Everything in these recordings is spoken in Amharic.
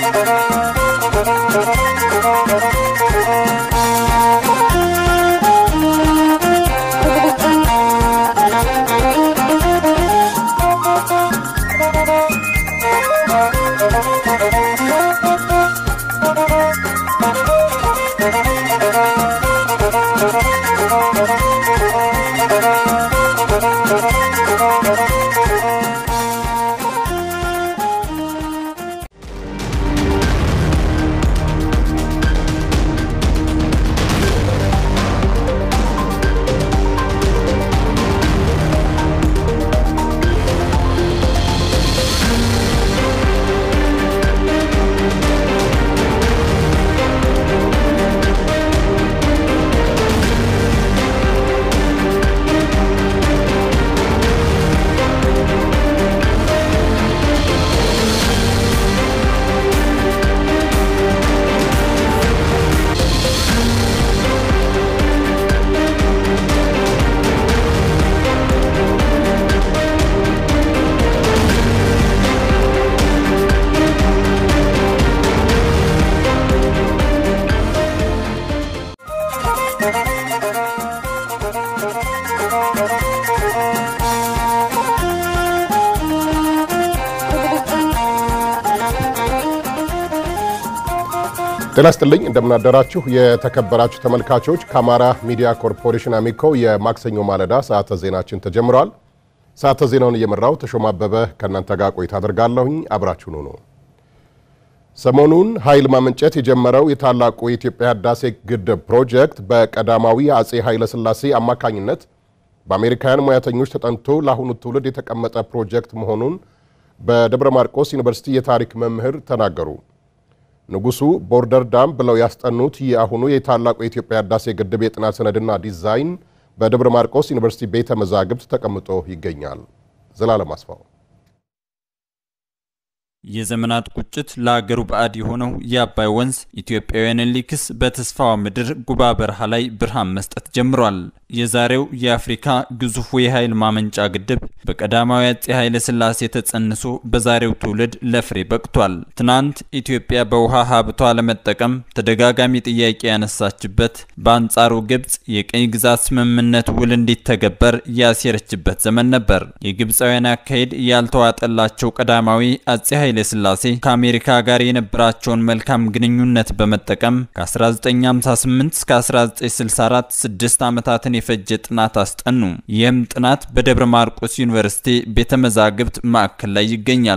ጤና ይስጥልኝ እንደምናደራችሁ የተከበራችሁ ተመልካቾች ከአማራ ሚዲያ ኮርፖሬሽን አሚኮ የማክሰኞ ማለዳ ሰዓተ ዜናችን ተጀምረዋል። ሰዓተ ዜናውን እየመራው ተሾማ አበበ ከእናንተ ጋር ቆይታ አደርጋለሁኝ። አብራችሁን ሁኑ። ሰሞኑን ኃይል ማመንጨት የጀመረው የታላቁ የኢትዮጵያ ህዳሴ ግድብ ፕሮጀክት በቀዳማዊ አጼ ኃይለ ሥላሴ አማካኝነት በአሜሪካውያን ሙያተኞች ተጠንቶ ለአሁኑ ትውልድ የተቀመጠ ፕሮጀክት መሆኑን በደብረ ማርቆስ ዩኒቨርሲቲ የታሪክ መምህር ተናገሩ። ንጉሱ ቦርደር ዳም ብለው ያስጠኑት የአሁኑ የታላቁ የኢትዮጵያ ህዳሴ ግድብ የጥናት ሰነድና ዲዛይን በደብረ ማርቆስ ዩኒቨርሲቲ ቤተ መዛግብት ተቀምጦ ይገኛል። ዘላለም አስፋው የዘመናት ቁጭት ለአገሩ ባዕድ የሆነው የአባይ ወንዝ ኢትዮጵያውያንን ሊክስ በተስፋዋ ምድር ጉባ በረሃ ላይ ብርሃን መስጠት ጀምሯል። የዛሬው የአፍሪካ ግዙፉ የኃይል ማመንጫ ግድብ በቀዳማዊ አፄ ኃይለ ሥላሴ ተጸንሶ በዛሬው ትውልድ ለፍሬ በቅቷል። ትናንት ኢትዮጵያ በውሃ ሀብቷ ለመጠቀም ተደጋጋሚ ጥያቄ ያነሳችበት፣ በአንጻሩ ግብፅ የቅኝ ግዛት ስምምነት ውል እንዲተገበር ያሴረችበት ዘመን ነበር። የግብፃውያን አካሄድ ያልተዋጠላቸው ቀዳማዊ አፄ ኃይለ ሥላሴ ከአሜሪካ ጋር የነበራቸውን መልካም ግንኙነት በመጠቀም ከ1958 እስከ 1964 ስድስት ዓመታትን የፈጀ ጥናት አስጠኑ። ይህም ጥናት በደብረ ማርቆስ ዩኒቨርሲቲ ቤተ መዛግብት ማዕከል ላይ ይገኛል።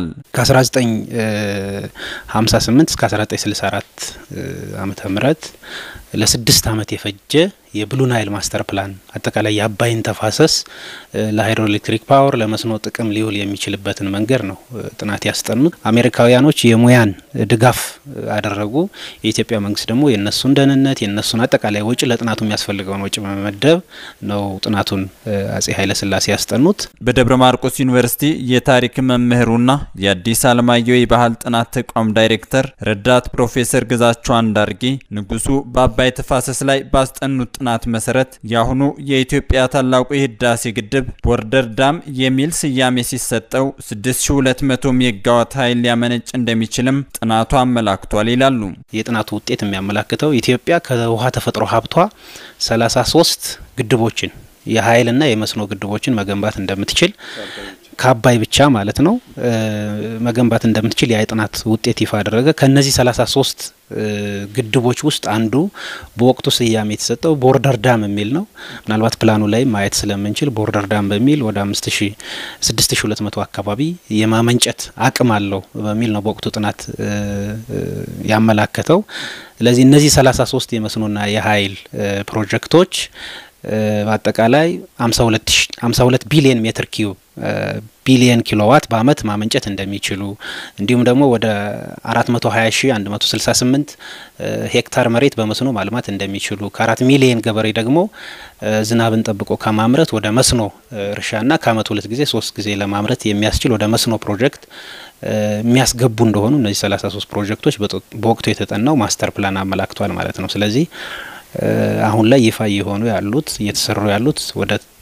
ከ1958 እስከ 1964 ዓመተ ምህረት ለስድስት ዓመት የፈጀ የብሉ ናይል ማስተር ፕላን አጠቃላይ የአባይን ተፋሰስ ለሃይድሮኤሌክትሪክ ፓወር ለመስኖ ጥቅም ሊውል የሚችልበትን መንገድ ነው ጥናት ያስጠኑት። አሜሪካውያኖች የሙያን ድጋፍ አደረጉ። የኢትዮጵያ መንግስት ደግሞ የእነሱን ደህንነት የእነሱን አጠቃላይ ወጪ ለጥናቱ የሚያስፈልገውን ወጪ በመመደብ ነው ጥናቱን አጼ ኃይለሥላሴ ያስጠኑት። በደብረ ማርቆስ ዩኒቨርሲቲ የታሪክ መምህሩና የአዲስ አለማየሁ የባህል ጥናት ተቋም ዳይሬክተር ረዳት ፕሮፌሰር ግዛቸው አንዳርጌ ንጉሱ በአባይ ተፋሰስ ላይ ባስጠኑት ጥናት መሰረት የአሁኑ የኢትዮጵያ ታላቁ የህዳሴ ግድብ ቦርደር ዳም የሚል ስያሜ ሲሰጠው 6200 ሜጋዋት ኃይል ሊያመነጭ እንደሚችልም ጥናቱ አመላክቷል ይላሉ። የጥናቱ ውጤት የሚያመላክተው ኢትዮጵያ ከውሃ ተፈጥሮ ሀብቷ 33 ግድቦችን የኃይልና የመስኖ ግድቦችን መገንባት እንደምትችል ከአባይ ብቻ ማለት ነው መገንባት እንደምትችል ያ የጥናት ውጤት ይፋ አደረገ። ከነዚህ 33 ግድቦች ውስጥ አንዱ በወቅቱ ስያሜ የተሰጠው ቦርደር ዳም የሚል ነው። ምናልባት ፕላኑ ላይ ማየት ስለምንችል ቦርደር ዳም በሚል ወደ 6200 አካባቢ የማመንጨት አቅም አለው በሚል ነው በወቅቱ ጥናት ያመላከተው። ስለዚህ እነዚህ 33 የመስኖና የኃይል ፕሮጀክቶች በአጠቃላይ 52 ቢሊየን ሜትር ኪዩብ ቢሊየን ኪሎዋት በአመት ማመንጨት እንደሚችሉ እንዲሁም ደግሞ ወደ 420 ሺ 168 ሄክታር መሬት በመስኖ ማልማት እንደሚችሉ ከአራት ሚሊየን ገበሬ ደግሞ ዝናብን ጠብቆ ከማምረት ወደ መስኖ እርሻና ከአመት ሁለት ጊዜ ሶስት ጊዜ ለማምረት የሚያስችል ወደ መስኖ ፕሮጀክት የሚያስገቡ እንደሆኑ እነዚህ 33 ፕሮጀክቶች በወቅቱ የተጠናው ማስተር ፕላን አመላክቷል ማለት ነው። ስለዚህ አሁን ላይ ይፋ እየሆኑ ያሉት እየተሰሩ ያሉት ወደ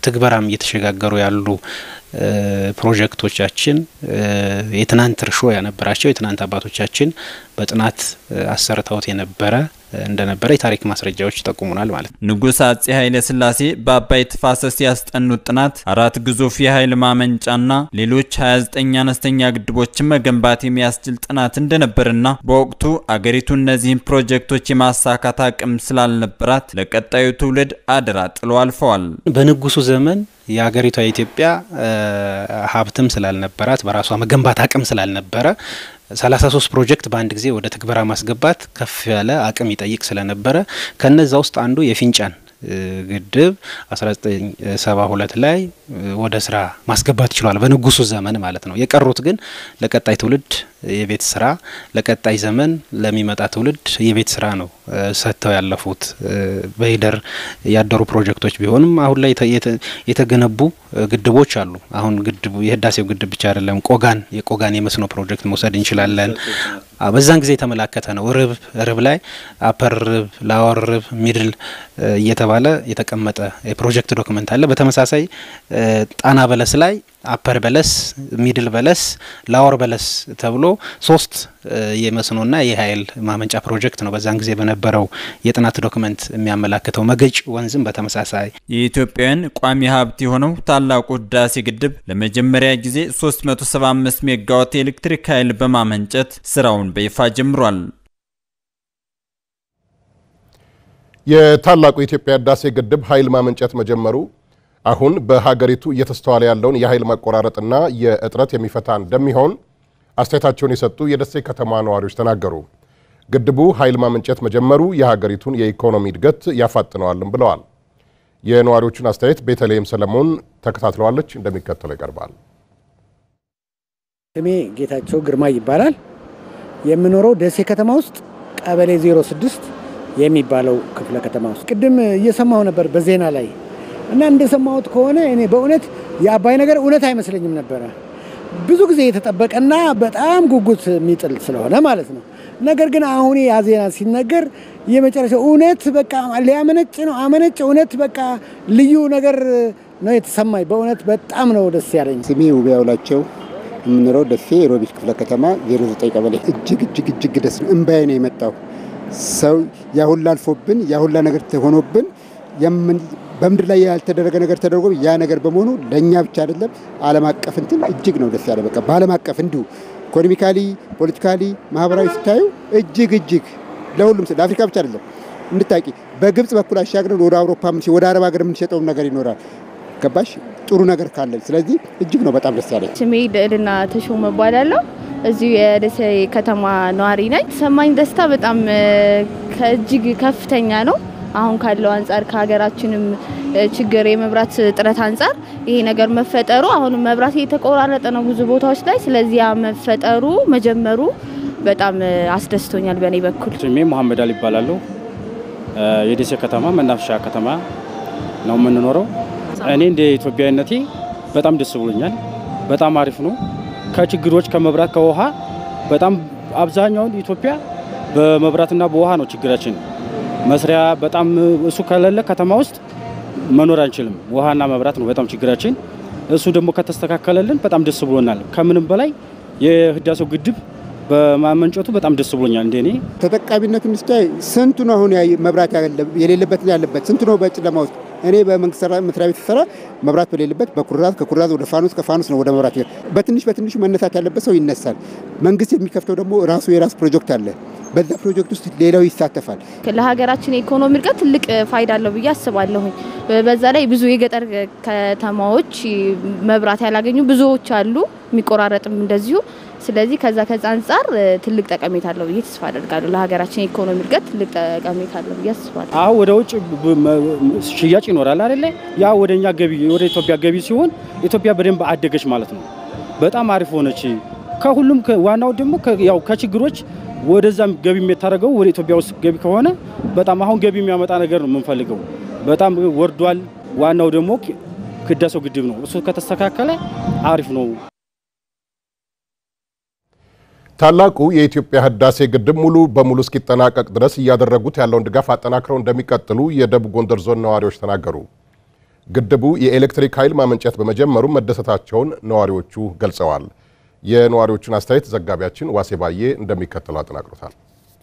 ትግበራም እየተሸጋገሩ ያሉ ፕሮጀክቶቻችን የትናንት እርሾ ያነበራቸው የትናንት አባቶቻችን በጥናት አሰርተውት የነበረ እንደነበረ የታሪክ ማስረጃዎች ይጠቁሙናል ማለት ነው። ንጉሥ አጼ ኃይለ ሥላሴ በአባይ ተፋሰስ ያስጠኑት ጥናት አራት ግዙፍ የኃይል ማመንጫና ሌሎች 29 አነስተኛ ግድቦችን መገንባት የሚያስችል ጥናት እንደነበርና በወቅቱ አገሪቱ እነዚህን ፕሮጀክቶች የማሳካት አቅም ስላልነበራት ለቀጣዩ ትውልድ አደራ ጥለው አልፈዋል። በንጉሱ ዘመን የሀገሪቷ የኢትዮጵያ ሀብትም ስላልነበራት በራሷ መገንባት አቅም ስላልነበረ 33 ፕሮጀክት በአንድ ጊዜ ወደ ትግበራ ማስገባት ከፍ ያለ አቅም ይጠይቅ ስለነበረ ከነዛ ውስጥ አንዱ የፊንጫን ግድብ 1972 ላይ ወደ ስራ ማስገባት ችሏል፣ በንጉሱ ዘመን ማለት ነው። የቀሩት ግን ለቀጣይ ትውልድ የቤት ስራ ለቀጣይ ዘመን ለሚመጣ ትውልድ የቤት ስራ ነው ሰጥተው ያለፉት። በሂደር ያደሩ ፕሮጀክቶች ቢሆንም አሁን ላይ የተገነቡ ግድቦች አሉ። አሁን ግድቡ የህዳሴው ግድብ ብቻ አይደለም። ቆጋን የቆጋን የመስኖ ፕሮጀክት መውሰድ እንችላለን። በዛን ጊዜ የተመላከተ ነው። ርብ ርብ ላይ አፐር ርብ፣ ላወር ርብ፣ ሚድል እየተባለ የተቀመጠ የፕሮጀክት ዶክመንት አለ። በተመሳሳይ ጣና በለስ ላይ አፐር በለስ፣ ሚድል በለስ፣ ላወር በለስ ተብሎ ሶስት የመስኖና የኃይል ማመንጫ ፕሮጀክት ነው በዛን ጊዜ በነበረው የጥናት ዶክመንት የሚያመላክተው። መገጭ ወንዝም በተመሳሳይ የኢትዮጵያውያን ቋሚ ሀብት የሆነው ታላቁ ህዳሴ ግድብ ለመጀመሪያ ጊዜ 375 ሜጋዋት የኤሌክትሪክ ኃይል በማመንጨት ስራውን በይፋ ጀምሯል። የታላቁ የኢትዮጵያ ህዳሴ ግድብ ኃይል ማመንጨት መጀመሩ አሁን በሀገሪቱ እየተስተዋለ ያለውን የኃይል መቆራረጥና የእጥረት የሚፈታ እንደሚሆን አስተያየታቸውን የሰጡ የደሴ ከተማ ነዋሪዎች ተናገሩ። ግድቡ ኃይል ማመንጨት መጀመሩ የሀገሪቱን የኢኮኖሚ እድገት ያፋጥነዋልም ብለዋል። የነዋሪዎቹን አስተያየት ቤተልሔም ሰለሞን ተከታትለዋለች፣ እንደሚከተለው ይቀርባል። ስሜ ጌታቸው ግርማ ይባላል። የምኖረው ደሴ ከተማ ውስጥ ቀበሌ 06 የሚባለው ክፍለ ከተማ ውስጥ ቅድም እየሰማሁ ነበር በዜና ላይ እና እንደሰማሁት ከሆነ እኔ በእውነት የአባይ ነገር እውነት አይመስለኝም ነበረ። ብዙ ጊዜ የተጠበቀና በጣም ጉጉት የሚጥል ስለሆነ ማለት ነው። ነገር ግን አሁን ያ ዜና ሲነገር የመጨረሻ እውነት በቃ ሊያመነጭ ነው አመነጭ። እውነት በቃ ልዩ ነገር ነው የተሰማኝ። በእውነት በጣም ነው ደስ ያለኝ። ስሜ ውቤ ያውላቸው የምንለው ደሴ ሮቢት ክፍለ ከተማ 09 ቀበሌ። እጅግ እጅግ እጅግ ደስ ነው። እምባዬ ነው የመጣው። ሰው ያሁላ አልፎብን ያሁላ ነገር ሆኖብን በምድር ላይ ያልተደረገ ነገር ተደርጎ ያ ነገር በመሆኑ ለእኛ ብቻ አይደለም ዓለም አቀፍ እንትን እጅግ ነው ደስ ያለ። በቃ በዓለም አቀፍ እንዲሁ ኢኮኖሚካሊ፣ ፖለቲካሊ፣ ማህበራዊ ስታዩ እጅግ እጅግ ለሁሉም ለአፍሪካ ብቻ አይደለም እንድታቂ በግብጽ በኩል አሻግረን ወደ አውሮፓ ወደ አረብ ሀገር የምንሸጠውን ነገር ይኖራል። ገባሽ? ጥሩ ነገር ካለን ስለዚህ እጅግ ነው በጣም ደስ ያለኝ። ስሜ ልዕልና ተሾመ እባላለሁ። እዚሁ የደሴ ከተማ ነዋሪ ነኝ። ሰማኝ ደስታ በጣም ከእጅግ ከፍተኛ ነው። አሁን ካለው አንጻር ከሀገራችንም ችግር የመብራት እጥረት አንጻር ይሄ ነገር መፈጠሩ አሁን መብራት እየተቆራረጠ ነው ብዙ ቦታዎች ላይ። ስለዚህ ያ መፈጠሩ መጀመሩ በጣም አስደስቶኛል በእኔ በኩል። ስሜ መሐመድ አሊ ይባላለሁ። የደሴ ከተማ መናፈሻ ከተማ ነው የምንኖረው። እኔ እንደ ኢትዮጵያዊነቴ በጣም ደስ ብሎኛል። በጣም አሪፍ ነው። ከችግሮች ከመብራት ከውሃ በጣም አብዛኛውን ኢትዮጵያ በመብራትና በውሃ ነው ችግራችን መስሪያ በጣም እሱ ከሌለ ከተማ ውስጥ መኖር አንችልም። ውሃና መብራት ነው በጣም ችግራችን። እሱ ደግሞ ከተስተካከለልን በጣም ደስ ብሎናል። ከምንም በላይ የህዳሴው ግድብ በማመንጨቱ በጣም ደስ ብሎኛል። እንደኔ ተጠቃሚነቱን ስታይ ስንቱ ነው አሁን መብራት የሌለበትና ያለበት ስንቱ ነው በጨለማ ውስጥ እኔ በመንግስት መስሪያ ቤት ስሰራ መብራት በሌለበት በኩራዝ ከኩራዝ ወደ ፋኖስ ከፋኖስ ነው ወደ መብራት በትንሽ በትንሹ መነሳት ያለበት ሰው ይነሳል። መንግስት የሚከፍተው ደግሞ ራሱ የራሱ ፕሮጀክት አለ። በዛ ፕሮጀክት ውስጥ ሌላው ይሳተፋል። ለሀገራችን የኢኮኖሚ እድገት ትልቅ ፋይዳ አለው ብዬ አስባለሁኝ። በዛ ላይ ብዙ የገጠር ከተማዎች መብራት ያላገኙ ብዙዎች አሉ፣ የሚቆራረጥም እንደዚሁ። ስለዚህ ከዛ ከዛ አንጻር ትልቅ ጠቀሜታ አለው ብዬ ተስፋ አደርጋለሁ። ለሀገራችን የኢኮኖሚ እድገት ትልቅ ጠቀሜታ አለው ብዬ አስባለሁ። አሁን ወደ ውጭ ሽያጭ ይኖራል አይደለ? ያ ወደ እኛ ገቢ ወደ ኢትዮጵያ ገቢ ሲሆን ኢትዮጵያ በደንብ አደገች ማለት ነው። በጣም አሪፍ ሆነች። ከሁሉም ዋናው ደግሞ ያው ከችግሮች ወደዛም ገቢ የታደረገው ወደ ኢትዮጵያ ውስጥ ገቢ ከሆነ በጣም አሁን ገቢ የሚያመጣ ነገር ነው የምንፈልገው። በጣም ወርዷል። ዋናው ደግሞ ህዳሴው ግድብ ነው። እሱ ከተስተካከለ አሪፍ ነው። ታላቁ የኢትዮጵያ ህዳሴ ግድብ ሙሉ በሙሉ እስኪጠናቀቅ ድረስ እያደረጉት ያለውን ድጋፍ አጠናክረው እንደሚቀጥሉ የደቡብ ጎንደር ዞን ነዋሪዎች ተናገሩ። ግድቡ የኤሌክትሪክ ኃይል ማመንጨት በመጀመሩ መደሰታቸውን ነዋሪዎቹ ገልጸዋል። የነዋሪዎቹን አስተያየት ዘጋቢያችን ዋሴ ባዬ እንደሚከተለው አጠናቅሮታል።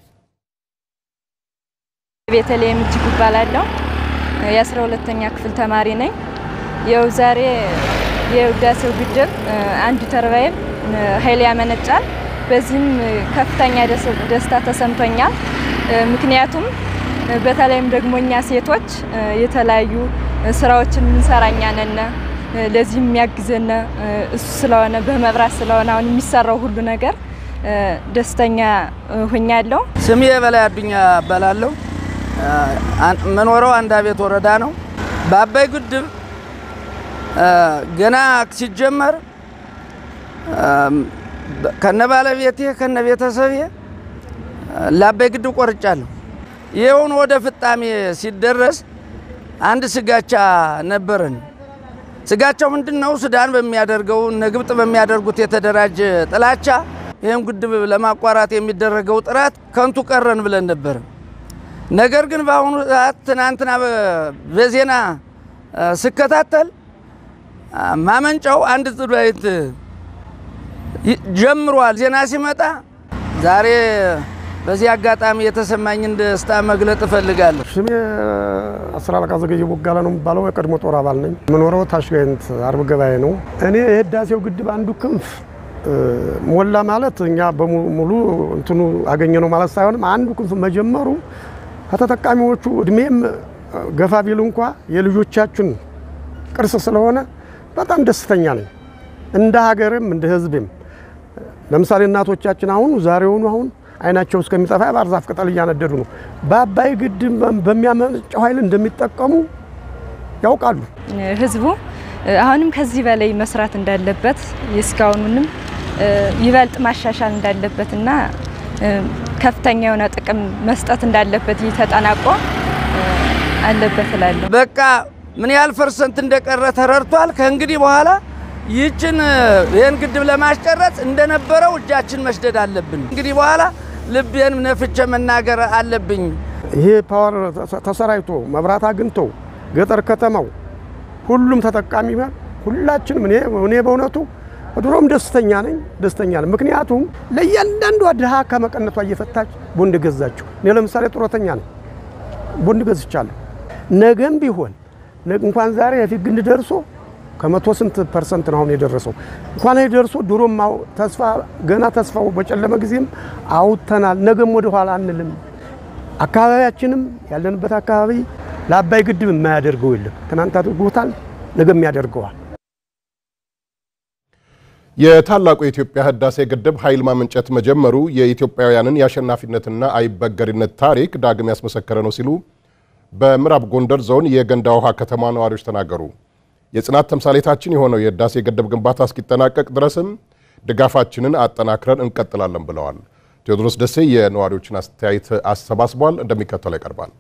ቤተልሔም እጅጉ እባላለሁ። የአስራ ሁለተኛ ክፍል ተማሪ ነኝ። የው ዛሬ የህዳሴው ግድብ አንዱ ተርባይን ኃይል ያመነጫል። በዚህም ከፍተኛ ደስታ ተሰምቶኛል። ምክንያቱም በተለይም ደግሞ እኛ ሴቶች የተለያዩ ስራዎችን የምንሰራኛ ነን። ለዚህ የሚያግዘን እሱ ስለሆነ በመብራት ስለሆነ አሁን የሚሰራው ሁሉ ነገር ደስተኛ ሆኛለሁ። ስሜ በላይ አዱኛ እባላለሁ። መኖረው አንድ አቤት ወረዳ ነው። በአባይ ግድብ ገና ሲጀመር ከነ ባለቤቴ ከነ ቤተሰቤ ለአባይ ግድብ ቆርጫለሁ። ይኸውን ወደ ፍጣሜ ሲደረስ አንድ ስጋቻ ነበረን። ስጋቻው ምንድን ነው? ሱዳን በሚያደርገው እነ ግብጥ በሚያደርጉት የተደራጀ ጥላቻ ይህም ግድብ ለማቋረጥ የሚደረገው ጥረት ከንቱ ቀረን ብለን ነበር። ነገር ግን በአሁኑ ሰዓት ትናንትና በዜና ስከታተል ማመንጫው አንድ ጥዳይት ጀምሯል። ዜና ሲመጣ ዛሬ በዚህ አጋጣሚ የተሰማኝን ደስታ መግለጥ እፈልጋለሁ። ስሜ አስር አለቃ ዘገየ ቦጋለ ነው የሚባለው። የቀድሞ ጦር አባል ነኝ። የምኖረው ታሽጋይንት አርብ ገበያ ነው። እኔ የህዳሴው ግድብ አንዱ ክንፍ ሞላ ማለት እኛ በሙሉ እንትኑ አገኘ ነው ማለት ሳይሆንም አንዱ ክንፍ መጀመሩ ከተጠቃሚዎቹ እድሜም ገፋ ቢል እንኳ የልጆቻችን ቅርስ ስለሆነ በጣም ደስተኛ ነኝ። እንደ ሀገርም እንደ ህዝብም ለምሳሌ እናቶቻችን አሁን ዛሬውኑ አሁን አይናቸው እስከሚጠፋ የባህር ዛፍ ቅጠል እያነደዱ ነው። በአባይ ግድብ በሚያመነጨው ኃይል እንደሚጠቀሙ ያውቃሉ። ህዝቡ አሁንም ከዚህ በላይ መስራት እንዳለበት የእስካሁኑንም ይበልጥ ማሻሻል እንዳለበትና ከፍተኛ የሆነ ጥቅም መስጠት እንዳለበት ተጠናቆ አለበት እላለሁ። በቃ ምን ያህል ፐርሰንት እንደቀረ ተረድቷል። ከእንግዲህ በኋላ ይህችን ይህን ግድብ ለማስጨረስ እንደነበረው እጃችን መስደድ አለብን። እንግዲህ በኋላ ልቤን ነፍቼ መናገር አለብኝ። ይሄ ፓወር ተሰራይቶ መብራት አግኝቶ ገጠር ከተማው ሁሉም ተጠቃሚ ይሆናል። ሁላችንም እኔ እኔ በእውነቱ ድሮም ደስተኛ ነኝ ደስተኛ ነኝ። ምክንያቱም ለእያንዳንዷ ድሃ ከመቀነቷ እየፈታች ቦንድ ገዛችሁ። እኔ ለምሳሌ ጡረተኛ ነኝ፣ ቦንድ ገዝቻለሁ። ነገም ቢሆን እንኳን ዛሬ የፊት ግንድ ደርሶ ከመቶ ስንት ፐርሰንት ነው አሁን የደረሰው? እንኳን ይሄ ደርሶ ድሮም ተስፋ ገና ተስፋው በጨለመ ጊዜም አውጥተናል። ነገም ወደ ኋላ አንልም። አካባቢያችንም ያለንበት አካባቢ ለአባይ ግድብ የማያደርገው የለም። ትናንት አድርጎታል፣ ነገም ያደርገዋል። የታላቁ የኢትዮጵያ ህዳሴ ግድብ ኃይል ማመንጨት መጀመሩ የኢትዮጵያውያንን የአሸናፊነትና አይበገሪነት ታሪክ ዳግም ያስመሰከረ ነው ሲሉ በምዕራብ ጎንደር ዞን የገንዳ ውሃ ከተማ ነዋሪዎች ተናገሩ። የጽናት ተምሳሌታችን የሆነው የህዳሴ ግድብ ግንባታ እስኪጠናቀቅ ድረስም ድጋፋችንን አጠናክረን እንቀጥላለን ብለዋል። ቴዎድሮስ ደሴ የነዋሪዎችን አስተያየት አሰባስቧል፣ እንደሚከተለው ይቀርባል።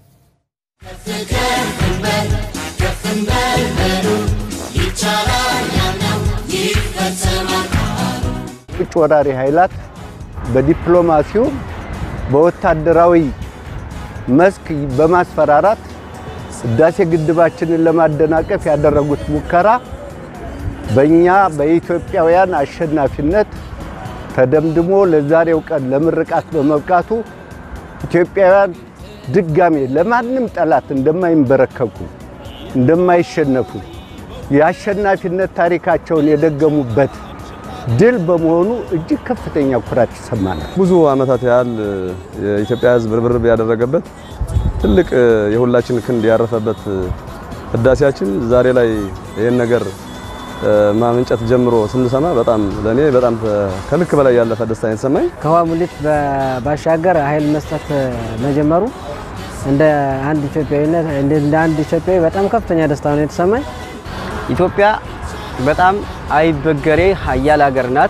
ውጭ ወራሪ ኃይላት በዲፕሎማሲው በወታደራዊ መስክ በማስፈራራት ህዳሴ ግድባችንን ለማደናቀፍ ያደረጉት ሙከራ በእኛ በኢትዮጵያውያን አሸናፊነት ተደምድሞ ለዛሬው ቀን ለምርቃት በመብቃቱ ኢትዮጵያውያን ድጋሜ ለማንም ጠላት እንደማይንበረከኩ እንደማይሸነፉ የአሸናፊነት ታሪካቸውን የደገሙበት ድል በመሆኑ እጅግ ከፍተኛ ኩራት ይሰማናል። ብዙ ዓመታት ያህል የኢትዮጵያ ሕዝብ ርብርብ ያደረገበት ትልቅ የሁላችን ክንድ ያረፈበት ህዳሴያችን ዛሬ ላይ ይህን ነገር ማመንጨት ጀምሮ ስንሰማ በጣም ለእኔ በጣም ከልክ በላይ ያለፈ ደስታ የተሰማኝ ከውሃ ሙሌት ባሻገር ኃይል መስጠት መጀመሩ እንደ አንድ ኢትዮጵያዊነት እንደ አንድ ኢትዮጵያዊ በጣም ከፍተኛ ደስታ ነው የተሰማኝ። ኢትዮጵያ በጣም አይበገሬ ሀያል ሀገር ናት።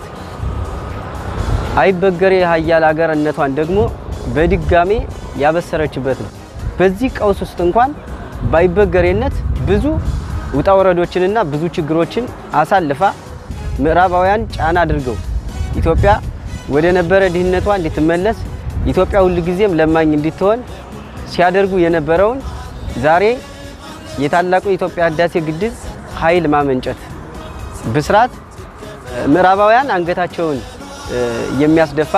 አይበገሬ ሀያል ሀገርነቷን ደግሞ በድጋሜ ያበሰረችበት ነው። በዚህ ቀውስ ውስጥ እንኳን ባይበገሬነት ብዙ ውጣ ወረዶችንና ብዙ ችግሮችን አሳልፋ ምዕራባውያን ጫና አድርገው ኢትዮጵያ ወደ ነበረ ድህነቷ እንድትመለስ ኢትዮጵያ ሁልጊዜም ለማኝ እንድትሆን ሲያደርጉ የነበረውን ዛሬ የታላቁ የኢትዮጵያ ህዳሴ ግድብ ኃይል ማመንጨት ብስራት ምዕራባውያን አንገታቸውን የሚያስደፋ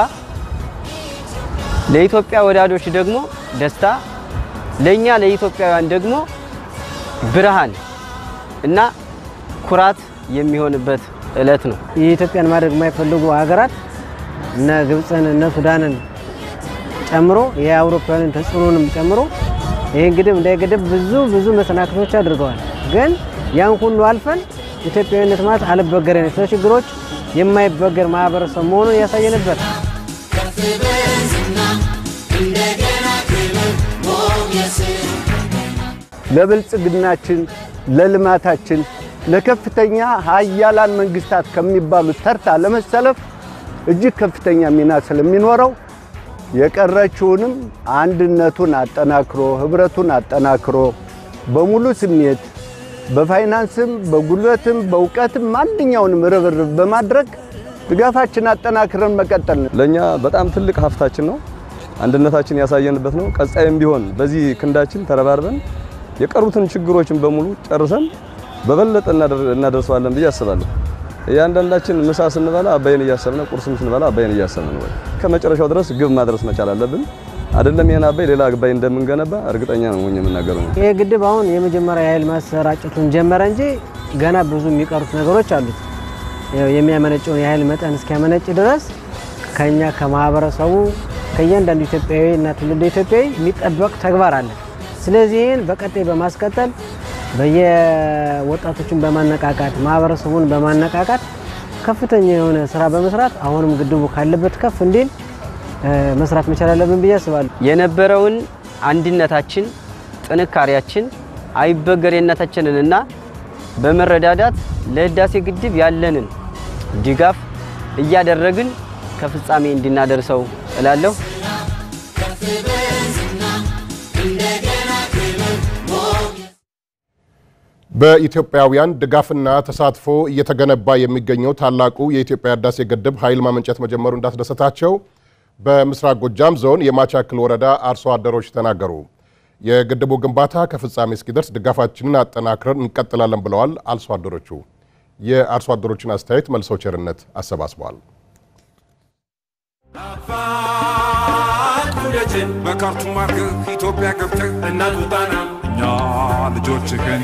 ለኢትዮጵያ ወዳዶች ደግሞ ደስታ፣ ለእኛ ለኢትዮጵያውያን ደግሞ ብርሃን እና ኩራት የሚሆንበት እለት ነው። የኢትዮጵያን ማድረግ የማይፈልጉ ሀገራት እነ ግብፅን እነ ሱዳንን ጨምሮ የአውሮፓውያንን ተጽዕኖንም ጨምሮ ይህን ግድብ እንዳይገድብ ብዙ ብዙ መሰናክሎች አድርገዋል። ግን ያን ሁሉ አልፈን ኢትዮጵያዊነት ማለት አልበገሬነት ለችግሮች የማይበገር ማህበረሰብ መሆኑን ያሳየንበት ለብልጽግናችን፣ ለልማታችን፣ ለከፍተኛ ሀያላን መንግስታት ከሚባሉት ተርታ ለመሰለፍ እጅግ ከፍተኛ ሚና ስለሚኖረው የቀረችውንም አንድነቱን አጠናክሮ ህብረቱን አጠናክሮ በሙሉ ስሜት በፋይናንስም በጉልበትም በእውቀትም ማንኛውንም ርብርብ በማድረግ ድጋፋችን አጠናክረን መቀጠል ነው። ለእኛ በጣም ትልቅ ሀብታችን ነው። አንድነታችን ያሳየንበት ነው። ቀጣይም ቢሆን በዚህ ክንዳችን ተረባርበን የቀሩትን ችግሮችን በሙሉ ጨርሰን በበለጠ እናደርሰዋለን ብዬ አስባለሁ። እያንዳንዳችን ምሳ ስንበላ አባይን እያሰብን፣ ቁርስም ስንበላ አባይን እያሰብን ነው። ከመጨረሻው ድረስ ግብ ማድረስ መቻል አለብን። አይደለም ይሄን አባይ ሌላ አባይ እንደምንገነባ እርግጠኛ ነው የምናገረው። ይህ ግድብ አሁን የመጀመሪያ የኃይል ማሰራጨቱን ጀመረ እንጂ ገና ብዙ የሚቀሩት ነገሮች አሉት። የሚያመነጨውን የኃይል መጠን እስኪያመነጭ ድረስ ከኛ ከማህበረሰቡ ከእያንዳንዱ ኢትዮጵያዊ እና ትውልደ ኢትዮጵያዊ የሚጠበቅ ተግባር አለ። ስለዚህ ይህን በቀጣይ በማስቀጠል በየወጣቶችን በማነቃቃት ማህበረሰቡን በማነቃቃት ከፍተኛ የሆነ ስራ በመስራት አሁንም ግድቡ ካለበት ከፍ እንዲል መስራት መቻል አለብን ብዬ አስባለሁ። የነበረውን አንድነታችን፣ ጥንካሬያችን፣ አይበገሬነታችንንና በመረዳዳት ለህዳሴ ግድብ ያለንን ድጋፍ እያደረግን ከፍጻሜ እንድናደርሰው እላለሁ። በኢትዮጵያውያን ድጋፍና ተሳትፎ እየተገነባ የሚገኘው ታላቁ የኢትዮጵያ ህዳሴ ግድብ ኃይል ማመንጨት መጀመሩ እንዳስደሰታቸው በምስራቅ ጎጃም ዞን የማቻክል ወረዳ አርሶ አደሮች ተናገሩ። የግድቡ ግንባታ ከፍጻሜ እስኪደርስ ድጋፋችንን አጠናክረን እንቀጥላለን ብለዋል አርሶ አደሮቹ። የአርሶ አደሮችን አስተያየት መልሰው ቸርነት አሰባስበዋል። በካርቱም አድርገህ ኢትዮጵያ ገብተህ እናት ውጣና እኛ ልጆችህን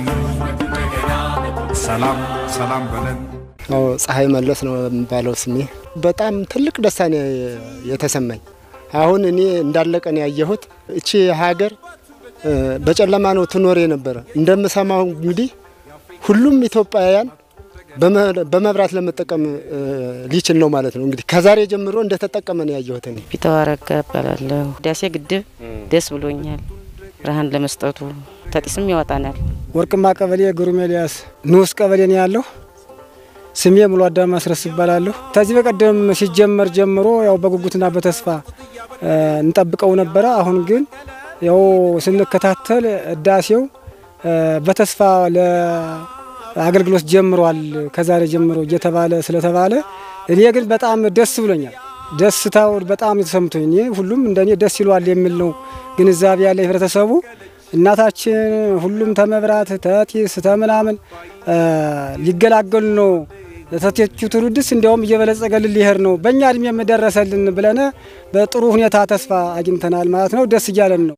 ሰላም ሰላም በለን። ፀሐይ መለስ ነው የሚባለው ስሜ። በጣም ትልቅ ደስታ ነው የተሰማኝ። አሁን እኔ እንዳለቀ ነው ያየሁት። እቺ ሀገር በጨለማ ነው ትኖር የነበረ። እንደምሰማው እንግዲህ ሁሉም ኢትዮጵያውያን በመብራት ለመጠቀም ሊችል ነው ማለት ነው። እንግዲህ ከዛሬ ጀምሮ እንደተጠቀመ ነው ያየሁት። እኔ ፊተዋረጋ እባላለሁ። ህዳሴ ግድብ ደስ ብሎኛል። ብርሃን ለመስጠቱ ተጢስም ያወጣናል። ወርቅማ ቀበሌ ግሩም ኤልያስ ንዑስ ቀበሌ ነው ያለሁ። ስሜ ሙሉ አዳም ማስረስ ይባላለሁ። ከዚህ በቀደም ሲጀመር ጀምሮ ያው በጉጉትና በተስፋ እንጠብቀው ነበረ። አሁን ግን ያው ስንከታተል ህዳሴው በተስፋ ለአገልግሎት ጀምሯል ከዛሬ ጀምሮ እየተባለ ስለተባለ እኔ ግን በጣም ደስ ብሎኛል። ደስታው በጣም የተሰምቶኝ እኔ ሁሉም እንደኔ ደስ ይሏል የሚል ነው ግንዛቤ ያለ ህብረተሰቡ እናታችን ሁሉም ተመብራት ተጢስ ተምናምን ሊገላገሉ ነው። ተተቹ ትውልድስ እንዲያውም እየበለጸገልን ሊሄድ ነው። በእኛ እድሜ የደረሰልን ብለን በጥሩ ሁኔታ ተስፋ አግኝተናል ማለት ነው። ደስ እያለን ነው።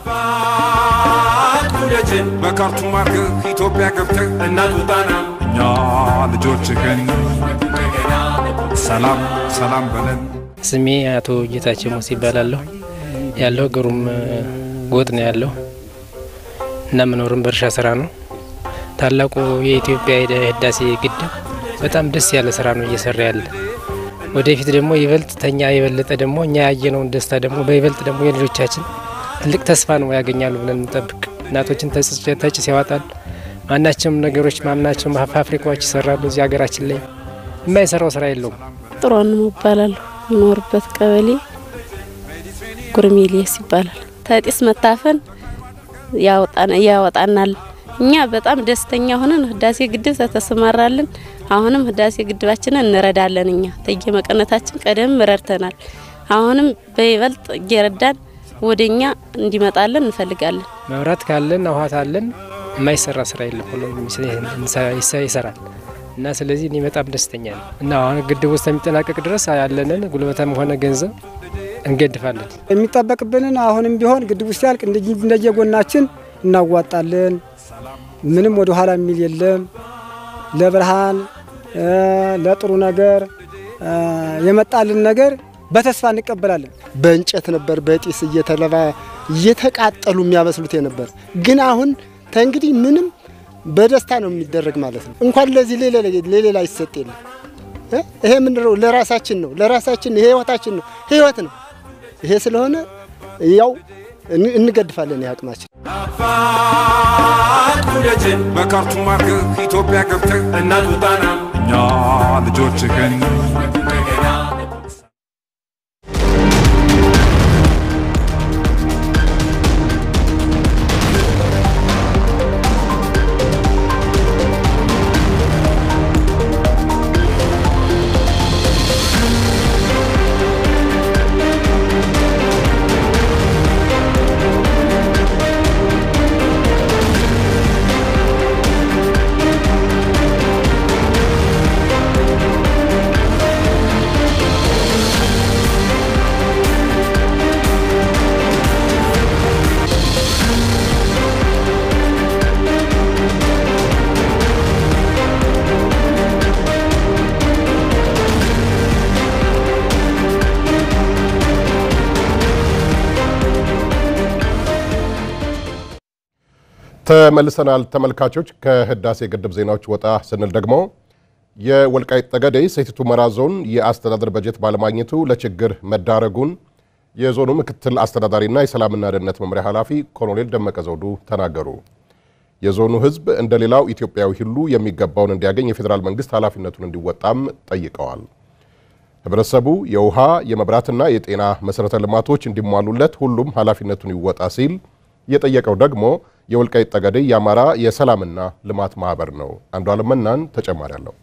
ልጅን በካርቱም አድርገህ ኢትዮጵያ ገብተህ እናት ውጣና እኛ ልጆችህን ሰላም ሰላም በለን። ስሜ አቶ ጌታቸው ሞስ ይባላለሁ። ያለው ግሩም ጎጥ ነው ያለው እና መኖርም በእርሻ ስራ ነው። ታላቁ የኢትዮጵያ ህዳሴ ግድብ በጣም ደስ ያለ ስራ ነው እየሰራ ያለ። ወደፊት ደግሞ ይበልጥ ተኛ የበለጠ ደግሞ እኛ ያየነውን ደስታ ደግሞ በይበልጥ ደግሞ የልጆቻችን ትልቅ ተስፋ ነው ያገኛሉ ብለን እንጠብቅ። እናቶችን ተጭስ ያወጣሉ። ማናቸውም ነገሮች ማናቸውም ፋብሪካዎች ይሰራሉ። እዚህ ሀገራችን ላይ የማይሰራው ስራ የለውም። ጥሩን ይባላሉ። የምኖርበት ቀበሌ ጉርሜሌስ ይባላል። ተጢስ መታፈን ያወጣናል። እኛ በጣም ደስተኛ ሆነን ህዳሴ ግድብ ተተሰማራልን። አሁንም ህዳሴ ግድባችንን እንረዳለን። እኛ ተየመቀነታችን ቀደም ረድተናል። አሁንም በይበልጥ እየረዳን ወደ እኛ እንዲመጣለን እንፈልጋለን። መብራት ካለን ውሃት አለን የማይሰራ ስራ የለም፣ ሁሉም ይሰራል እና ስለዚህ እኔ በጣም ደስተኛ ነው እና አሁን ግድቡ ውስጥ የሚጠናቀቅ ድረስ ያለንን ጉልበትም ሆነ ገንዘብ እንገድፋለን። የሚጠበቅብንን አሁንም ቢሆን ግድቡ ሲያልቅ እንደየጎናችን እናዋጣለን። ምንም ወደ ኋላ የሚል የለም። ለብርሃን ለጥሩ ነገር የመጣልን ነገር በተስፋ እንቀበላለን። በእንጨት ነበር በጢስ እየተለባ እየተቃጠሉ የሚያበስሉት የነበር ግን አሁን ተንግዲህ ምንም በደስታ ነው የሚደረግ ማለት ነው። እንኳን ለዚህ ለሌላ ይሰጥ የለም። ይሄ ምንድነው? ለራሳችን ነው፣ ለራሳችን ይሄ ህይወታችን ነው፣ ህይወት ነው። ይሄ ስለሆነ ያው እንገድፋለን የአቅማችን ልጅን በካርቱም አድርገህ ኢትዮጵያ ገብተህ እናት ውጣና እኛ ልጆችህን ተመልሰናል ተመልካቾች። ከህዳሴ ግድብ ዜናዎች ወጣ ስንል ደግሞ የወልቃይት ጠገዴ ሰቲት ሁመራ ዞን የአስተዳደር በጀት ባለማግኘቱ ለችግር መዳረጉን የዞኑ ምክትል አስተዳዳሪና የሰላምና ደህንነት መምሪያ ኃላፊ ኮሎኔል ደመቀ ዘውዱ ተናገሩ። የዞኑ ህዝብ እንደ ሌላው ኢትዮጵያዊ ሁሉ የሚገባውን እንዲያገኝ የፌዴራል መንግስት ኃላፊነቱን እንዲወጣም ጠይቀዋል። ህብረተሰቡ የውሃ የመብራትና የጤና መሠረተ ልማቶች እንዲሟሉለት ሁሉም ኃላፊነቱን ይወጣ ሲል የጠየቀው ደግሞ የወልቃይት ጠገዴ የአማራ የሰላምና ልማት ማህበር ነው። አንዱ አለመናን ተጨማሪ አለው።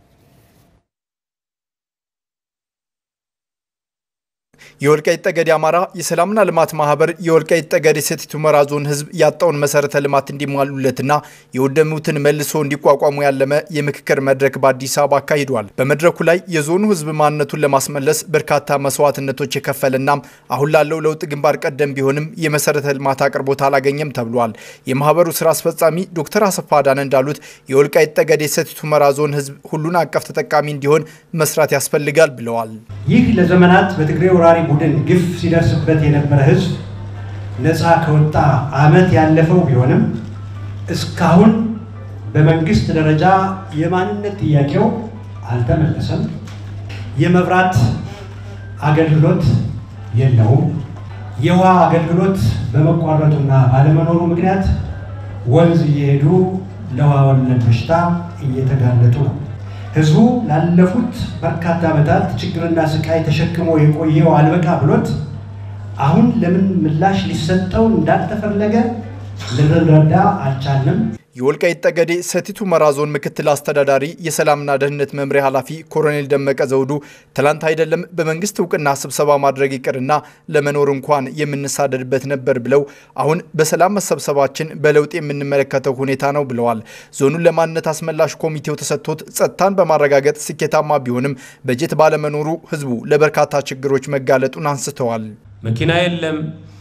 የወልቃይት ጠገዴ አማራ የሰላምና ልማት ማህበር የወልቃይት ጠገዴ ሰቲት ሁመራ ዞን ህዝብ ያጣውን መሰረተ ልማት እንዲሟሉለትና የወደሙትን መልሶ እንዲቋቋሙ ያለመ የምክክር መድረክ በአዲስ አበባ አካሂዷል። በመድረኩ ላይ የዞኑ ህዝብ ማንነቱን ለማስመለስ በርካታ መስዋዕትነቶች የከፈለና አሁን ላለው ለውጥ ግንባር ቀደም ቢሆንም የመሰረተ ልማት አቅርቦት አላገኘም ተብሏል። የማህበሩ ስራ አስፈጻሚ ዶክተር አሰፋ አዳነ እንዳሉት የወልቃይት ጠገዴ ሰቲት ሁመራ ዞን ህዝብ ሁሉን አቀፍ ተጠቃሚ እንዲሆን መስራት ያስፈልጋል ብለዋል። ይህ ለዘመናት በትግሬ ወራሪ ቡድን ግፍ ሲደርስበት የነበረ ህዝብ ነፃ ከወጣ ዓመት ያለፈው ቢሆንም እስካሁን በመንግስት ደረጃ የማንነት ጥያቄው አልተመለሰም። የመብራት አገልግሎት የለውም። የውሃ አገልግሎት በመቋረጡና ባለመኖሩ ምክንያት ወንዝ እየሄዱ ለውሃ ወለድ በሽታ እየተጋለጡ ነው። ህዝቡ ላለፉት በርካታ ዓመታት ችግርና ስቃይ ተሸክሞ የቆየው አልበቃ ብሎት አሁን ለምን ምላሽ ሊሰጠው እንዳልተፈለገ ልንረዳ አልቻልንም። የወልቃይት ጠገዴ ሰቲት ሁመራ ዞን ምክትል አስተዳዳሪ የሰላምና ደህንነት መምሪያ ኃላፊ ኮሎኔል ደመቀ ዘውዱ ትላንት አይደለም በመንግስት እውቅና ስብሰባ ማድረግ ይቅርና ለመኖር እንኳን የምንሳደድበት ነበር ብለው አሁን በሰላም መሰብሰባችን በለውጥ የምንመለከተው ሁኔታ ነው ብለዋል። ዞኑን ለማንነት አስመላሽ ኮሚቴው ተሰጥቶት ጸጥታን በማረጋገጥ ስኬታማ ቢሆንም በጀት ባለመኖሩ ህዝቡ ለበርካታ ችግሮች መጋለጡን አንስተዋል። መኪና የለም፣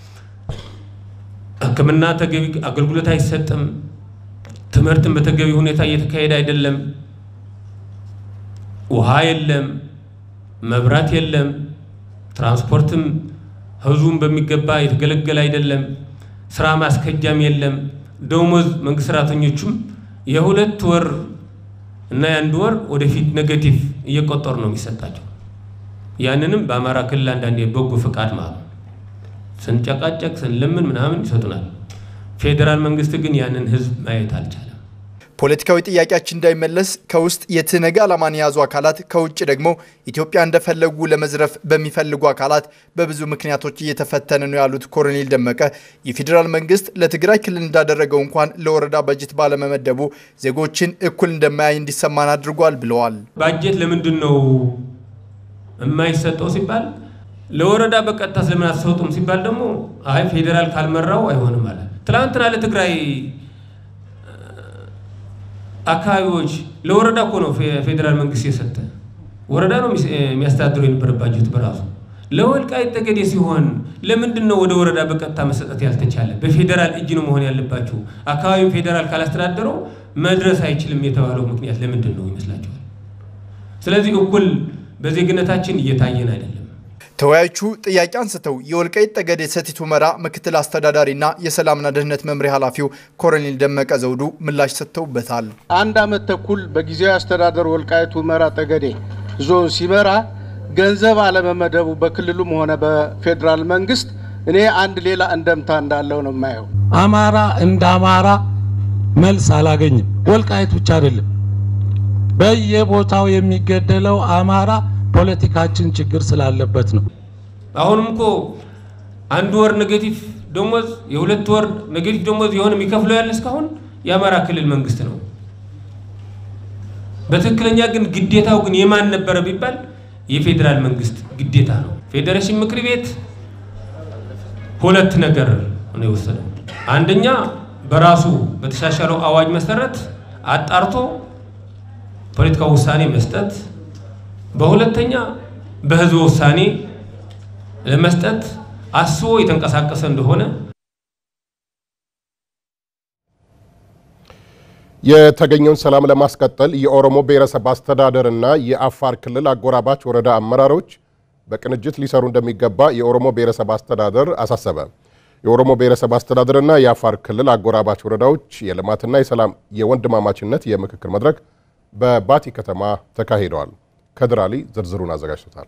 ሕክምና ተገቢ አገልግሎት አይሰጥም። ትምህርትን በተገቢ ሁኔታ እየተካሄደ አይደለም። ውሃ የለም፣ መብራት የለም፣ ትራንስፖርትም ህዝቡን በሚገባ የተገለገለ አይደለም። ስራ ማስከጃም የለም። ደሞዝ መንግስት ሰራተኞቹም የሁለት ወር እና የአንድ ወር ወደፊት ኔጌቲቭ እየቆጠሩ ነው የሚሰጣቸው። ያንንም በአማራ ክልል አንዳንድ የበጎ ፈቃድ ማለት ስንጨቃጨቅ ስንለምን ምናምን ይሰጡናል። ፌዴራል መንግስት ግን ያንን ህዝብ ማየት አልቻለም። ፖለቲካዊ ጥያቄያችን እንዳይመለስ ከውስጥ የትነግ ዓላማን የያዙ አካላት ከውጭ ደግሞ ኢትዮጵያ እንደፈለጉ ለመዝረፍ በሚፈልጉ አካላት በብዙ ምክንያቶች እየተፈተነ ነው ያሉት ኮሎኔል ደመቀ የፌዴራል መንግስት ለትግራይ ክልል እንዳደረገው እንኳን ለወረዳ በጀት ባለመመደቡ ዜጎችን እኩል እንደማያይ እንዲሰማን አድርጓል ብለዋል። ባጀት ለምንድን ነው የማይሰጠው ሲባል ለወረዳ በቀጥታ ስለምን አትሰጡም ሲባል ደግሞ አይ ፌዴራል ካልመራው አይሆንም አለ። ትላንትና ለትግራይ አካባቢዎች ለወረዳ እኮ ነው ፌዴራል መንግስት የሰጠ ወረዳ ነው የሚያስተዳድረው የነበረ ባጀት በራሱ ለወልቃይት ጠገዴ ሲሆን ለምንድን ነው ወደ ወረዳ በቀጥታ መሰጠት ያልተቻለ? በፌዴራል እጅ ነው መሆን ያለባቸው። አካባቢው ፌዴራል ካላስተዳደረው መድረስ አይችልም የተባለው ምክንያት ለምንድን ነው ይመስላችኋል? ስለዚህ እኩል በዜግነታችን እየታየን አይደለም። ተወያዮቹ ጥያቄ አንስተው የወልቃይት ጠገዴ ሰቲት ሁመራ ምክትል አስተዳዳሪና የሰላምና ደህንነት መምሪያ ኃላፊው ኮሎኔል ደመቀ ዘውዱ ምላሽ ሰጥተውበታል። አንድ ዓመት ተኩል በጊዜያዊ አስተዳደር ወልቃይት ሁመራ ጠገዴ ዞን ሲመራ ገንዘብ አለመመደቡ በክልሉም ሆነ በፌዴራል መንግስት እኔ አንድ ሌላ እንደምታ እንዳለው ነው የማየው። አማራ እንደ አማራ መልስ አላገኝም። ወልቃይት ብቻ አይደለም፣ በየቦታው የሚገደለው አማራ ፖለቲካችን ችግር ስላለበት ነው። አሁንም እኮ አንድ ወር ኔጌቲቭ ደሞዝ፣ የሁለት ወር ኔጌቲቭ ደሞዝ የሆነ የሚከፍለው ያለ እስካሁን የአማራ ክልል መንግስት ነው። በትክክለኛ ግን ግዴታው ግን የማን ነበረ ቢባል የፌዴራል መንግስት ግዴታ ነው። ፌዴሬሽን ምክር ቤት ሁለት ነገር ነው የወሰደው። አንደኛ በራሱ በተሻሻለው አዋጅ መሰረት አጣርቶ ፖለቲካዊ ውሳኔ መስጠት፣ በሁለተኛ በህዝበ ውሳኔ ለመስጠት አስቦ የተንቀሳቀሰ እንደሆነ የተገኘውን ሰላም ለማስቀጠል የኦሮሞ ብሔረሰብ አስተዳደር እና የአፋር ክልል አጎራባች ወረዳ አመራሮች በቅንጅት ሊሰሩ እንደሚገባ የኦሮሞ ብሔረሰብ አስተዳደር አሳሰበ። የኦሮሞ ብሔረሰብ አስተዳደርና የአፋር ክልል አጎራባች ወረዳዎች የልማትና የሰላም የወንድማማችነት የምክክር መድረክ በባቲ ከተማ ተካሂደዋል። ከድር አሊ ዝርዝሩን አዘጋጅቶታል።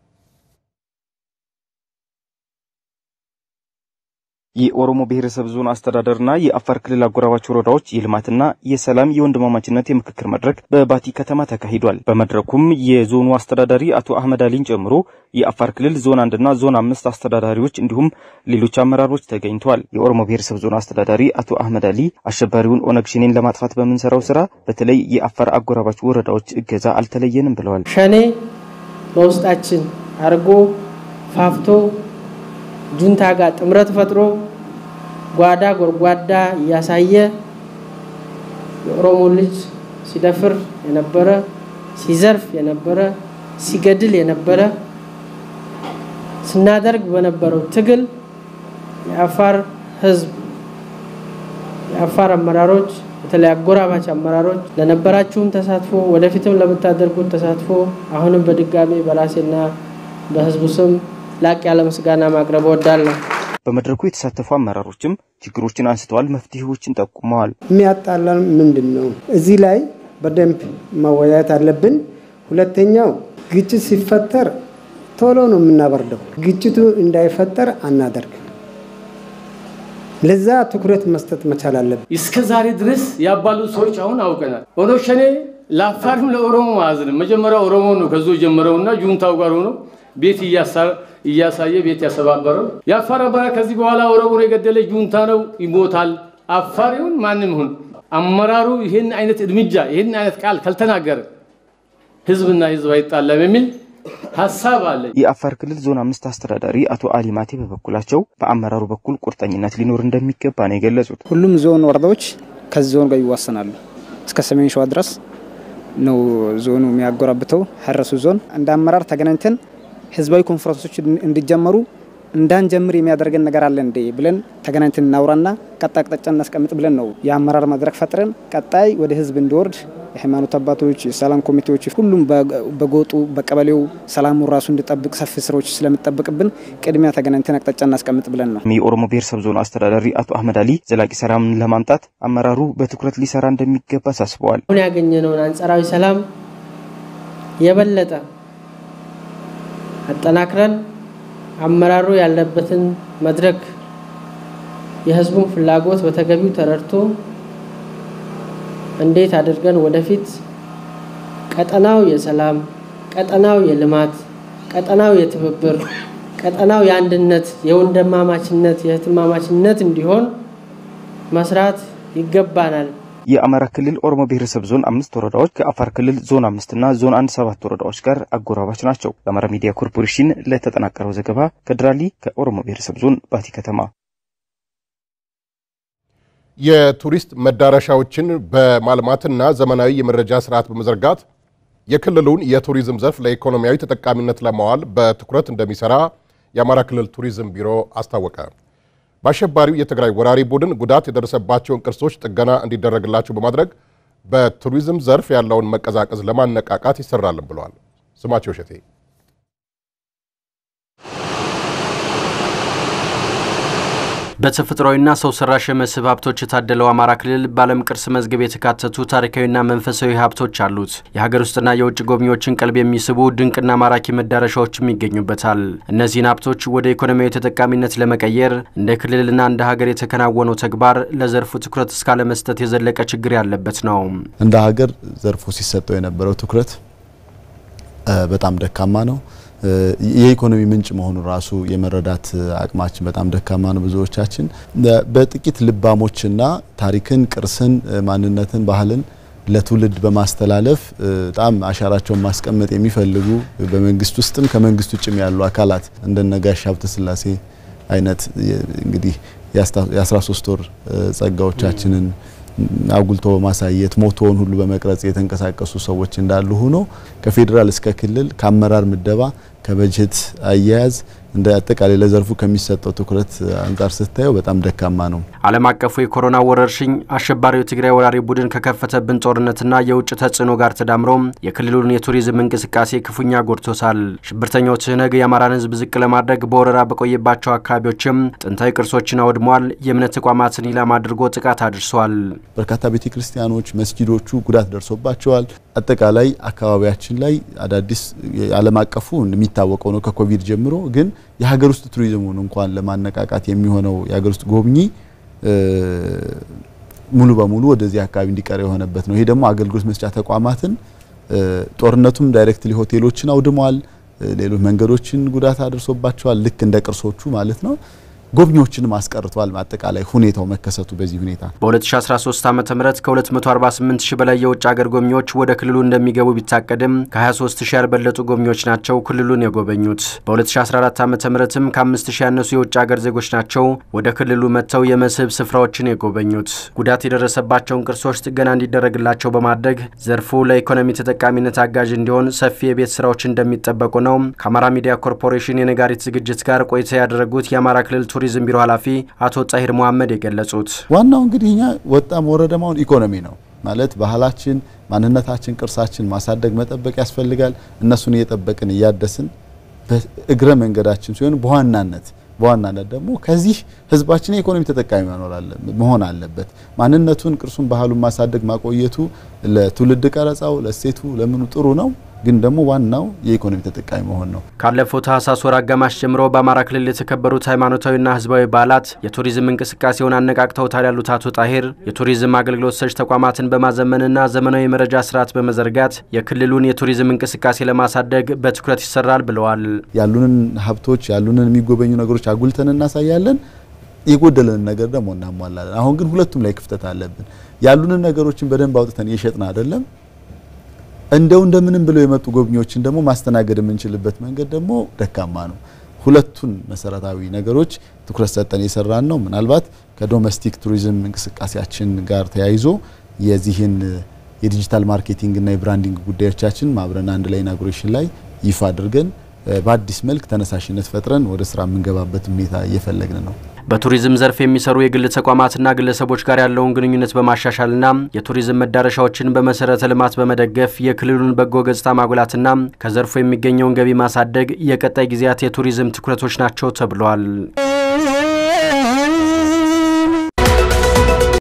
የኦሮሞ ብሔረሰብ ዞን አስተዳደርና የአፋር ክልል አጎራባች ወረዳዎች የልማትና የሰላም የወንድማማችነት የምክክር መድረክ በባቲ ከተማ ተካሂዷል። በመድረኩም የዞኑ አስተዳዳሪ አቶ አህመድ አሊን ጨምሮ የአፋር ክልል ዞን አንድና ዞን አምስት አስተዳዳሪዎች እንዲሁም ሌሎች አመራሮች ተገኝተዋል። የኦሮሞ ብሔረሰብ ዞን አስተዳዳሪ አቶ አህመድ አሊ አሸባሪውን ኦነግ ሸኔን ለማጥፋት በምንሰራው ስራ በተለይ የአፋር አጎራባች ወረዳዎች እገዛ አልተለየንም ብለዋል። ሸኔ በውስጣችን አርጎ ፋፍቶ ጁንታ ጋር ጥምረት ፈጥሮ ጓዳ ጎርጓዳ እያሳየ የኦሮሞ ልጅ ሲደፍር የነበረ ሲዘርፍ የነበረ ሲገድል የነበረ ስናደርግ በነበረው ትግል የአፋር ሕዝብ የአፋር አመራሮች በተለይ አጎራባች አመራሮች ለነበራችሁም ተሳትፎ ወደፊትም ለምታደርጉት ተሳትፎ አሁንም በድጋሚ በራሴና በሕዝቡ ስም ላቅ ያለ ምስጋና ማቅረብ እወዳለሁ። በመድረኩ የተሳተፉ አመራሮችም ችግሮችን አንስተዋል፣ መፍትሄዎችን ጠቁመዋል። የሚያጣላን ምንድን ነው? እዚህ ላይ በደንብ መወያየት አለብን። ሁለተኛው ግጭት ሲፈጠር ቶሎ ነው የምናበርደው። ግጭቱ እንዳይፈጠር አናደርግ። ለዛ ትኩረት መስጠት መቻል አለብን። እስከ ዛሬ ድረስ ያባሉ ሰዎች አሁን አውቀናል። ኦነግ ሸኔ ለአፋርም ለኦሮሞ አያዝንም። መጀመሪያ ኦሮሞ ነው ከዞ ጀመረውና ጁንታው ጋር ሆኖ ቤት እያሳየ ቤት ያሰባበረው የአፋር አመራር ከዚህ በኋላ ኦሮሞን የገደለ ጁንታ ነው ይሞታል። አፋር ይሁን ማንም ይሁን አመራሩ ይህን አይነት እርምጃ ይህን አይነት ቃል ካልተናገረ ህዝብና ህዝብ አይጣለም የሚል ሀሳብ አለ። የአፋር ክልል ዞን አምስት አስተዳዳሪ አቶ አሊ ማቴ በበኩላቸው በአመራሩ በኩል ቁርጠኝነት ሊኖር እንደሚገባ ነው የገለጹት። ሁሉም ዞን ወረዳዎች ከዚህ ዞን ጋር ይዋሰናሉ። እስከ ሰሜን ሸዋ ድረስ ነው ዞኑ የሚያጎራብተው ሀረሱ ዞን እንደ አመራር ተገናኝተን ህዝባዊ ኮንፈረንሶች እንዲጀመሩ እንዳንጀምር የሚያደርገን ነገር አለ እንዴ ብለን ተገናኝተን እናውራና ቀጣይ አቅጣጫ እናስቀምጥ ብለን ነው የአመራር መድረክ ፈጥረን ቀጣይ ወደ ህዝብ እንዲወርድ የሃይማኖት አባቶች፣ የሰላም ኮሚቴዎች፣ ሁሉም በጎጡ በቀበሌው ሰላሙን ራሱ እንዲጠብቅ ሰፊ ስራዎች ስለሚጠበቅብን ቅድሚያ ተገናኝተን አቅጣጫ እናስቀምጥ ብለን ነው። የኦሮሞ ብሔረሰብ ዞን አስተዳዳሪ አቶ አህመድ አሊ ዘላቂ ሰላምን ለማምጣት አመራሩ በትኩረት ሊሰራ እንደሚገባ አሳስበዋል። አሁን ያገኘነውን አንጻራዊ ሰላም የበለጠ አጠናክረን አመራሩ ያለበትን መድረክ የህዝቡን ፍላጎት በተገቢው ተረድቶ እንዴት አድርገን ወደፊት ቀጠናው የሰላም ቀጠናው የልማት ቀጠናው የትብብር ቀጠናው የአንድነት የወንድማማችነት የእህትማማችነት እንዲሆን መስራት ይገባናል። የአማራ ክልል ኦሮሞ ብሔረሰብ ዞን አምስት ወረዳዎች ከአፋር ክልል ዞን አምስትና ዞን አንድ ሰባት ወረዳዎች ጋር አጎራባች ናቸው። ለአማራ ሚዲያ ኮርፖሬሽን ለተጠናቀረው ዘገባ ከድራሊ ከኦሮሞ ብሔረሰብ ዞን ባቲ ከተማ። የቱሪስት መዳረሻዎችን በማልማትና ዘመናዊ የመረጃ ስርዓት በመዘርጋት የክልሉን የቱሪዝም ዘርፍ ለኢኮኖሚያዊ ተጠቃሚነት ለማዋል በትኩረት እንደሚሰራ የአማራ ክልል ቱሪዝም ቢሮ አስታወቀ። በአሸባሪው የትግራይ ወራሪ ቡድን ጉዳት የደረሰባቸውን ቅርሶች ጥገና እንዲደረግላቸው በማድረግ በቱሪዝም ዘርፍ ያለውን መቀዛቀዝ ለማነቃቃት ይሰራልን ብለዋል። ስማቸው እሸቴ በተፈጥሯዊና ሰው ሰራሽ የመስህብ ሀብቶች የታደለው አማራ ክልል በዓለም ቅርስ መዝገብ የተካተቱ ታሪካዊና መንፈሳዊ ሀብቶች አሉት። የሀገር ውስጥና የውጭ ጎብኚዎችን ቀልብ የሚስቡ ድንቅና ማራኪ መዳረሻዎችም ይገኙበታል። እነዚህን ሀብቶች ወደ ኢኮኖሚያዊ ተጠቃሚነት ለመቀየር እንደ ክልልና እንደ ሀገር የተከናወነው ተግባር ለዘርፉ ትኩረት እስካለመስጠት የዘለቀ ችግር ያለበት ነው። እንደ ሀገር ዘርፉ ሲሰጠው የነበረው ትኩረት በጣም ደካማ ነው። የኢኮኖሚ ምንጭ መሆኑ ራሱ የመረዳት አቅማችን በጣም ደካማ ነው። ብዙዎቻችን በጥቂት ልባሞችና ታሪክን፣ ቅርስን፣ ማንነትን፣ ባህልን ለትውልድ በማስተላለፍ በጣም አሻራቸውን ማስቀመጥ የሚፈልጉ በመንግስት ውስጥም ከመንግስት ውጭም ያሉ አካላት እንደነ ጋሽ ሀብተ ስላሴ አይነት እንግዲህ የ13 ወር ጸጋዎቻችንን አጉልቶ በማሳየት ሞቶውን ሁሉ በመቅረጽ የተንቀሳቀሱ ሰዎች እንዳሉ ሆኖ ከፌዴራል እስከ ክልል ከአመራር ምደባ ከበጀት አያያዝ እንደ አጠቃላይ ለዘርፉ ከሚሰጠው ትኩረት አንጻር ስታየው በጣም ደካማ ነው። ዓለም አቀፉ የኮሮና ወረርሽኝ አሸባሪው የትግራይ ወራሪ ቡድን ከከፈተብን ጦርነትና የውጭ ተጽዕኖ ጋር ተዳምሮ የክልሉን የቱሪዝም እንቅስቃሴ ክፉኛ ጎድቶታል። ሽብርተኛው ትህነግ የአማራን ሕዝብ ዝቅ ለማድረግ በወረራ በቆየባቸው አካባቢዎችም ጥንታዊ ቅርሶችን አውድሟል። የእምነት ተቋማትን ኢላማ አድርጎ ጥቃት አድርሷል። በርካታ ቤተ ክርስቲያኖች፣ መስጊዶቹ ጉዳት ደርሶባቸዋል። አጠቃላይ አካባቢያችን ላይ አዳዲስ ዓለም አቀፉ የሚታወቀው ነው ከኮቪድ ጀምሮ ግን የሀገር ውስጥ ቱሪዝሙን እንኳን ለማነቃቃት የሚሆነው የሀገር ውስጥ ጎብኚ ሙሉ በሙሉ ወደዚህ አካባቢ እንዲቀር የሆነበት ነው። ይሄ ደግሞ አገልግሎት መስጫ ተቋማትን ጦርነቱም ዳይሬክትሊ ሆቴሎችን አውድመዋል። ሌሎች መንገዶችን ጉዳት አድርሶባቸዋል። ልክ እንደ ቅርሶቹ ማለት ነው። ጎብኚዎችንም አስቀርቷል። አጠቃላይ ሁኔታው መከሰቱ በዚህ ሁኔታ በ2013 ዓ ም ከ248 ሺህ በላይ የውጭ ሀገር ጎብኚዎች ወደ ክልሉ እንደሚገቡ ቢታቀድም ከ23 ሺህ ያልበለጡ ጎብኚዎች ናቸው ክልሉን የጎበኙት። በ2014 ዓ ምትም ከ5 ሺህ ያነሱ የውጭ ሀገር ዜጎች ናቸው ወደ ክልሉ መጥተው የመስህብ ስፍራዎችን የጎበኙት። ጉዳት የደረሰባቸውን ቅርሶች ጥገና እንዲደረግላቸው በማድረግ ዘርፉ ለኢኮኖሚ ተጠቃሚነት አጋዥ እንዲሆን ሰፊ የቤት ስራዎች እንደሚጠበቁ ነው ከአማራ ሚዲያ ኮርፖሬሽን የነጋሪት ዝግጅት ጋር ቆይታ ያደረጉት የአማራ ክልል ቱሪዝም ቢሮ ኃላፊ አቶ ጣሂር መሐመድ የገለጹት ዋናው እንግዲህ እኛ ወጣም ወረደማውን ኢኮኖሚ ነው ማለት ባህላችን፣ ማንነታችን፣ ቅርሳችን ማሳደግ መጠበቅ ያስፈልጋል። እነሱን እየጠበቅን እያደስን በእግረ መንገዳችን ሲሆን በዋናነት በዋናነት ደግሞ ከዚህ ህዝባችን የኢኮኖሚ ተጠቃሚ መሆን አለበት። ማንነቱን፣ ቅርሱን፣ ባህሉን ማሳደግ ማቆየቱ ለትውልድ ቀረጻው ለእሴቱ ለምኑ ጥሩ ነው ግን ደግሞ ዋናው የኢኮኖሚ ተጠቃሚ መሆን ነው። ካለፈው ታህሳስ ወር አጋማሽ ጀምሮ በአማራ ክልል የተከበሩት ሃይማኖታዊና ህዝባዊ በዓላት የቱሪዝም እንቅስቃሴውን አነቃቅተውታል ያሉት አቶ ጣሂር የቱሪዝም አገልግሎት ሰጪ ተቋማትን በማዘመንና ዘመናዊ የመረጃ ስርዓት በመዘርጋት የክልሉን የቱሪዝም እንቅስቃሴ ለማሳደግ በትኩረት ይሰራል ብለዋል። ያሉንን ሀብቶች ያሉንን የሚጎበኙ ነገሮች አጉልተን እናሳያለን። የጎደለንን ነገር ደግሞ እናሟላለን። አሁን ግን ሁለቱም ላይ ክፍተት አለብን። ያሉንን ነገሮችን በደንብ አውጥተን እየሸጥን አይደለም እንደው እንደምንም ብለው የመጡ ጎብኚዎችን ደግሞ ማስተናገድ የምንችልበት መንገድ ደግሞ ደካማ ነው። ሁለቱን መሰረታዊ ነገሮች ትኩረት ሰጠን የሰራን ነው። ምናልባት ከዶሜስቲክ ቱሪዝም እንቅስቃሴያችን ጋር ተያይዞ የዚህን የዲጂታል ማርኬቲንግ እና የብራንዲንግ ጉዳዮቻችን ማብረን አንድ ላይ ኢናጉሬሽን ላይ ይፋ አድርገን በአዲስ መልክ ተነሳሽነት ፈጥረን ወደ ስራ የምንገባበት ሁኔታ እየፈለግን ነው። በቱሪዝም ዘርፍ የሚሰሩ የግል ተቋማትና ግለሰቦች ጋር ያለውን ግንኙነት በማሻሻልና የቱሪዝም መዳረሻዎችን በመሰረተ ልማት በመደገፍ የክልሉን በጎ ገጽታ ማጉላትና ከዘርፉ የሚገኘውን ገቢ ማሳደግ የቀጣይ ጊዜያት የቱሪዝም ትኩረቶች ናቸው ተብሏል።